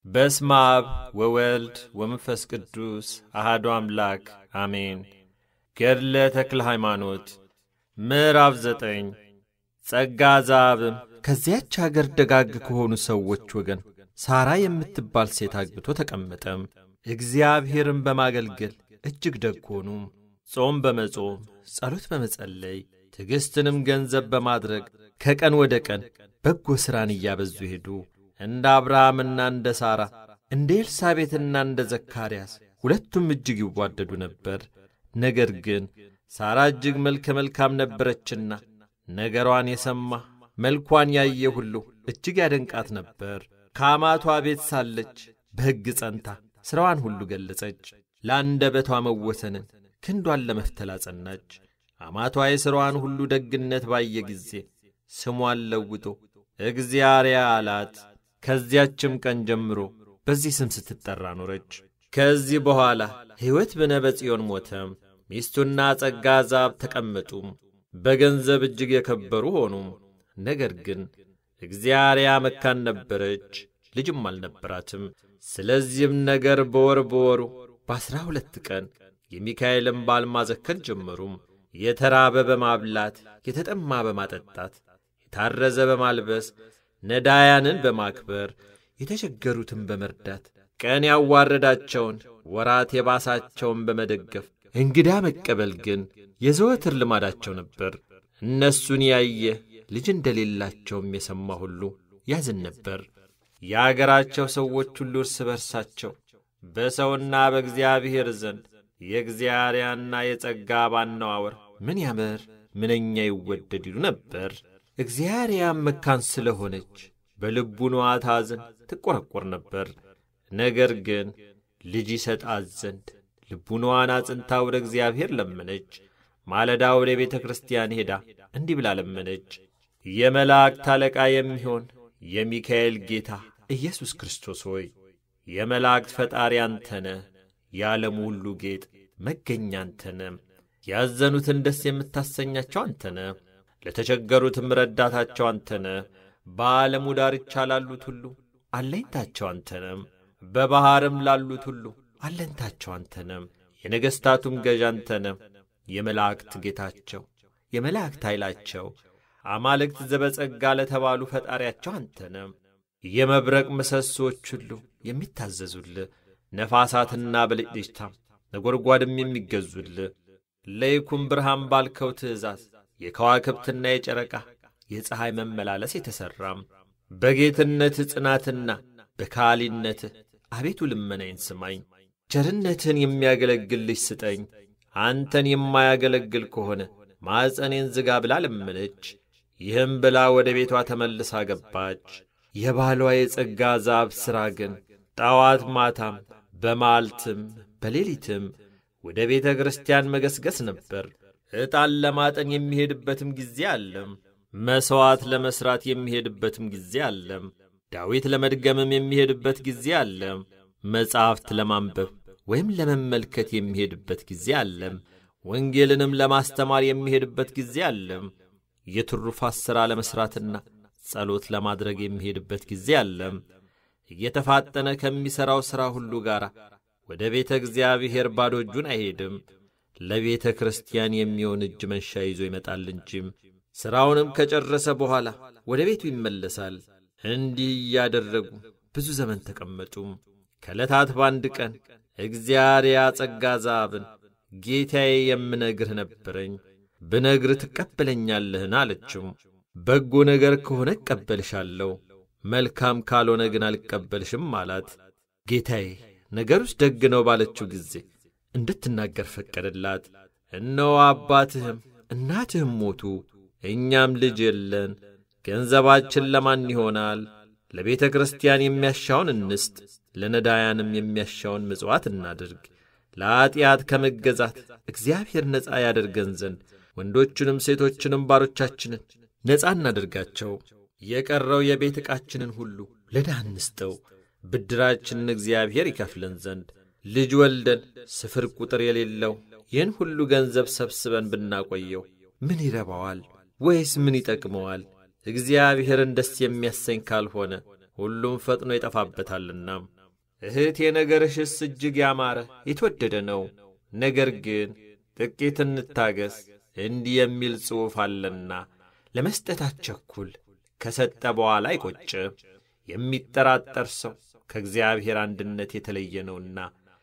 በስመ አብ ወወልድ ወመንፈስ ቅዱስ አሐዱ አምላክ አሜን። ገድለ ተክለ ሃይማኖት ምዕራፍ ዘጠኝ ጸጋ ዘአብም ከዚያች አገር ደጋግ ከሆኑ ሰዎች ወገን ሳራ የምትባል ሴት አግብቶ ተቀመጠም። እግዚአብሔርን በማገልገል እጅግ ደግ ሆኑ። ጾም በመጾም ጸሎት በመጸለይ ትዕግሥትንም ገንዘብ በማድረግ ከቀን ወደ ቀን በጎ ሥራን እያበዙ ሄዱ። እንደ አብርሃምና እንደ ሳራ እንደ ኤልሳቤትና እንደ ዘካርያስ ሁለቱም እጅግ ይዋደዱ ነበር። ነገር ግን ሳራ እጅግ መልከ መልካም ነበረችና ነገሯን የሰማ መልኳን ያየ ሁሉ እጅግ ያደንቃት ነበር። ከአማቷ ቤት ሳለች በሕግ ጸንታ ሥራዋን ሁሉ ገለጸች። ለአንደበቷ መወሰንን ክንዷን ለመፍተል አጸናች። አማቷ የሥራዋን ሁሉ ደግነት ባየ ጊዜ ስሟን ለውጦ እግዚአርያ አላት። ከዚያችም ቀን ጀምሮ በዚህ ስም ስትጠራ ኖረች። ከዚህ በኋላ ሕይወት በነበጽዮን ሞተም። ሚስቱና ጸጋ ዛብ ተቀመጡም። በገንዘብ እጅግ የከበሩ ሆኑም። ነገር ግን እግዚአርያ መካን ነበረች፣ ልጅም አልነበራትም። ስለዚህም ነገር በወር በወሩ በአሥራ ሁለት ቀን የሚካኤልን በዓል ማዘከር ጀመሩም። የተራበ በማብላት የተጠማ በማጠጣት የታረዘ በማልበስ ነዳያንን በማክበር የተቸገሩትን በመርዳት ቀን ያዋረዳቸውን ወራት የባሳቸውን በመደገፍ እንግዳ መቀበል ግን የዘወትር ልማዳቸው ነበር። እነሱን ያየ ልጅ እንደሌላቸውም የሰማ ሁሉ ያዝን ነበር። የአገራቸው ሰዎች ሁሉ እርስ በርሳቸው በሰውና በእግዚአብሔር ዘንድ የእግዚአርያና የጸጋ ባነዋወር ምን ያምር ምንኛ ይወደድ ይሉ ነበር። እግዚአርያም መካን ስለሆነች በልቡ ንዋ ታዝን ትቈረቈር ነበር። ነገር ግን ልጅ ይሰጣት ዘንድ ልቡናዋን አጽንታ ወደ እግዚአብሔር ለመነች። ማለዳ ወደ ቤተ ክርስቲያን ሄዳ እንዲህ ብላ ለመነች። የመላእክት አለቃ የሚሆን የሚካኤል ጌታ ኢየሱስ ክርስቶስ ሆይ የመላእክት ፈጣሪ አንተነ፣ የዓለሙ ሁሉ ጌጥ መገኛ አንተነ፣ ያዘኑትን ደስ የምታሰኛቸው አንተነ፣ ለተቸገሩትም ረዳታቸው አንተነ፣ በዓለሙ ዳርቻ ላሉት ሁሉ አለኝታቸው አንተነም፣ በባሕርም ላሉት ሁሉ አለንታቸው አንተነም፣ የነገሥታቱም ገዥ አንተነም፣ የመላእክት ጌታቸው የመላእክት ኃይላቸው አማልክት ዘበጸጋ ለተባሉ ፈጣሪያቸው አንተነም፣ የመብረቅ ምሰሶች ሁሉ የሚታዘዙልህ ነፋሳትና ብልጭልጭታም ነጐድጓድም የሚገዙልህ ለይኩን ብርሃን ባልከው ትእዛዝ የከዋክብትና የጨረቃ የፀሐይ መመላለስ የተሠራም በጌትነትህ ጽናትና በካሊነትህ አቤቱ ልመናዬን ስማኝ። ቸርነትህን የሚያገለግል ልጅ ስጠኝ። አንተን የማያገለግል ከሆነ ማዕፀኔን ዝጋ ብላ ለመነች። ይህም ብላ ወደ ቤቷ ተመልሳ ገባች። የባሏ የጸጋ ዛብ ሥራ ግን ጠዋት ማታም በማልትም በሌሊትም ወደ ቤተ ክርስቲያን መገስገስ ነበር። ዕጣን ለማጠን የሚሄድበትም ጊዜ አለም። መሥዋዕት ለመሥራት የሚሄድበትም ጊዜ አለም። ዳዊት ለመድገምም የሚሄድበት ጊዜ አለም። መጻሕፍት ለማንበብ ወይም ለመመልከት የሚሄድበት ጊዜ አለም። ወንጌልንም ለማስተማር የሚሄድበት ጊዜ አለም። የትሩፋት ሥራ ለመሥራትና ጸሎት ለማድረግ የሚሄድበት ጊዜ አለም። እየተፋጠነ ከሚሠራው ሥራ ሁሉ ጋር ወደ ቤተ እግዚአብሔር ባዶ እጁን አይሄድም። ለቤተ ክርስቲያን የሚሆን እጅ መንሻ ይዞ ይመጣል እንጂም ሥራውንም ከጨረሰ በኋላ ወደ ቤቱ ይመለሳል። እንዲህ እያደረጉ ብዙ ዘመን ተቀመጡ። ከዕለታት በአንድ ቀን እግዚአርያ ጸጋ ዛብን ጌታዬ የምነግርህ ነበረኝ፣ ብነግርህ ትቀበለኛለህን? አለችው። በጎ ነገር ከሆነ እቀበልሻለሁ፣ መልካም ካልሆነ ግን አልቀበልሽም አላት። ጌታዬ ነገሩስ ደግ ነው ባለችው ጊዜ እንድትናገር ፈቀደላት። እነሆ አባትህም እናትህም ሞቱ፣ እኛም ልጅ የለን። ገንዘባችን ለማን ይሆናል? ለቤተ ክርስቲያን የሚያሻውን እንስጥ፣ ለነዳያንም የሚያሻውን ምጽዋት እናድርግ። ለኀጢአት ከመገዛት እግዚአብሔር ነፃ ያደርገን ዘንድ ወንዶቹንም ሴቶችንም ባሮቻችንን ነፃ እናደርጋቸው። የቀረው የቤት ዕቃችንን ሁሉ ለድሃ እንስጠው፣ ብድራችንን እግዚአብሔር ይከፍለን ዘንድ ልጅ ወልደን ስፍር ቁጥር የሌለው ይህን ሁሉ ገንዘብ ሰብስበን ብናቆየው ምን ይረባዋል? ወይስ ምን ይጠቅመዋል? እግዚአብሔርን ደስ የሚያሰኝ ካልሆነ ሁሉም ፈጥኖ ይጠፋበታልና። እህቴ ነገርሽስ እጅግ ያማረ የተወደደ ነው። ነገር ግን ጥቂት እንታገስ፣ እንዲህ የሚል ጽሑፍ አለና ለመስጠት አትቸኩል፣ ከሰጠ በኋላ አይቈጭም። የሚጠራጠር ሰው ከእግዚአብሔር አንድነት የተለየ ነውና።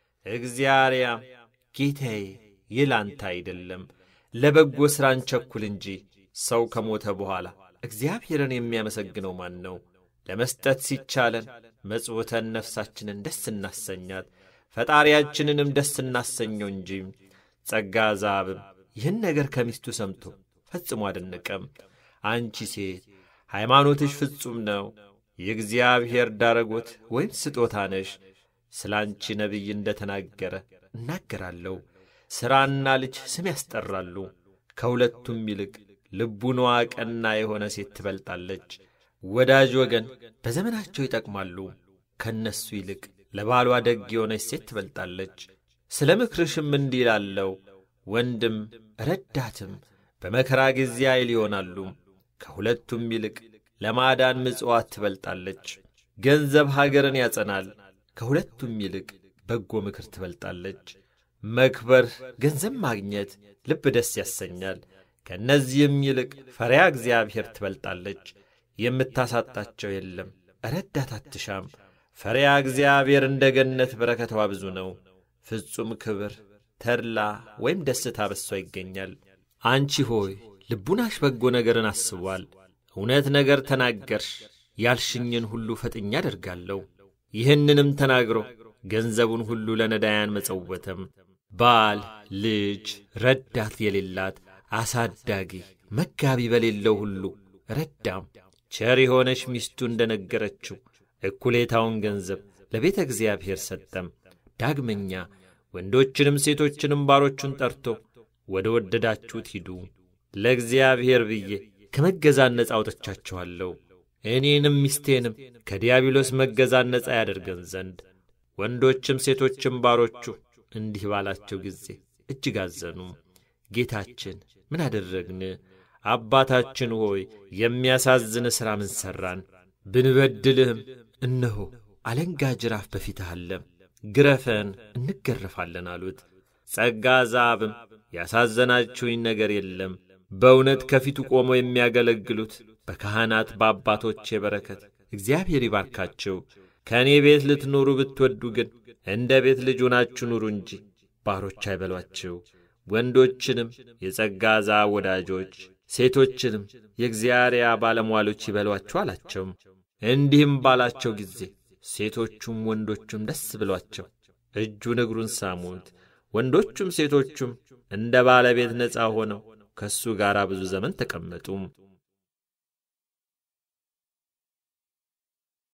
እግዚአርያም ጌታዬ ይህ ላንተ አይደለም፣ ለበጎ ሥራ እንቸኩል እንጂ ሰው ከሞተ በኋላ እግዚአብሔርን የሚያመሰግነው ማን ነው? ለመስጠት ሲቻለን መጽውተን ነፍሳችንን ደስ እናሰኛት፣ ፈጣሪያችንንም ደስ እናሰኘው እንጂ። ጸጋ ዛብም ይህን ነገር ከሚስቱ ሰምቶ ፈጽሞ አደነቀም። አንቺ ሴት ሃይማኖትሽ ፍጹም ነው፣ የእግዚአብሔር ዳረጎት ወይም ስጦታ ነሽ። ስለ አንቺ ነቢይ እንደ ተናገረ እናገራለሁ። ሥራና ልጅ ስም ያስጠራሉ። ከሁለቱም ይልቅ ልቡናዋ ቀና የሆነ ሴት ትበልጣለች። ወዳጅ ወገን በዘመናቸው ይጠቅማሉ። ከእነሱ ይልቅ ለባሏ ደግ የሆነች ሴት ትበልጣለች። ስለ ምክርሽም እንዲህ ላለው ወንድም ረዳትም በመከራ ጊዜ ኃይል ይሆናሉ። ከሁለቱም ይልቅ ለማዳን ምጽዋት ትበልጣለች። ገንዘብ ሀገርን ያጸናል። ከሁለቱም ይልቅ በጎ ምክር ትበልጣለች። መክበር፣ ገንዘብ ማግኘት ልብ ደስ ያሰኛል። ከእነዚህም ይልቅ ፈሪያ እግዚአብሔር ትበልጣለች። የምታሳጣቸው የለም፣ ረዳት አትሻም። ፈሪያ እግዚአብሔር እንደ ገነት በረከቷ ብዙ ነው። ፍጹም ክብር፣ ተድላ ወይም ደስታ በሷ ይገኛል። አንቺ ሆይ ልቡናሽ በጎ ነገርን አስቧል። እውነት ነገር ተናገርሽ፣ ያልሽኝን ሁሉ ፈጥኜ አደርጋለሁ። ይህንንም ተናግሮ ገንዘቡን ሁሉ ለነዳያን መጸወተም። ባል፣ ልጅ፣ ረዳት የሌላት አሳዳጊ፣ መጋቢ በሌለው ሁሉ ረዳም። ቸር የሆነች ሚስቱ እንደ ነገረችው እኩሌታውን ገንዘብ ለቤተ እግዚአብሔር ሰጠም። ዳግመኛ ወንዶችንም ሴቶችንም ባሮቹን ጠርቶ ወደ ወደዳችሁት ሂዱ፣ ለእግዚአብሔር ብዬ ከመገዛት ነጻ አውጥቻችኋለሁ፣ እኔንም ሚስቴንም ከዲያብሎስ መገዛት ነጻ ያደርገን ዘንድ። ወንዶችም ሴቶችም ባሮቹ እንዲህ ባላቸው ጊዜ እጅግ አዘኑ። ጌታችን ምን አደረግን? አባታችን ሆይ የሚያሳዝን ሥራ ምን ሠራን? ብንበድልህም እነሆ አለንጋ ጅራፍ በፊትህ አለ፣ ግረፈን እንገረፋለን አሉት። ጸጋ ዛብም ያሳዘናችሁኝ ነገር የለም፣ በእውነት ከፊቱ ቆመው የሚያገለግሉት በካህናት በአባቶቼ በረከት እግዚአብሔር ይባርካቸው። ከእኔ ቤት ልትኖሩ ብትወዱ ግን እንደ ቤት ልጅ ሆናችሁ ኑሩ እንጂ ባሮች አይበሏችሁ። ወንዶችንም የጸጋ ዛብ ወዳጆች፣ ሴቶችንም የእግዚአብሔር ባለሟሎች ይበሏችሁ አላቸው። እንዲህም ባላቸው ጊዜ ሴቶቹም ወንዶቹም ደስ ብሏቸው እጁን እግሩን ሳሙት። ወንዶቹም ሴቶቹም እንደ ባለቤት ነፃ ሆነው ከእሱ ጋር ብዙ ዘመን ተቀመጡ።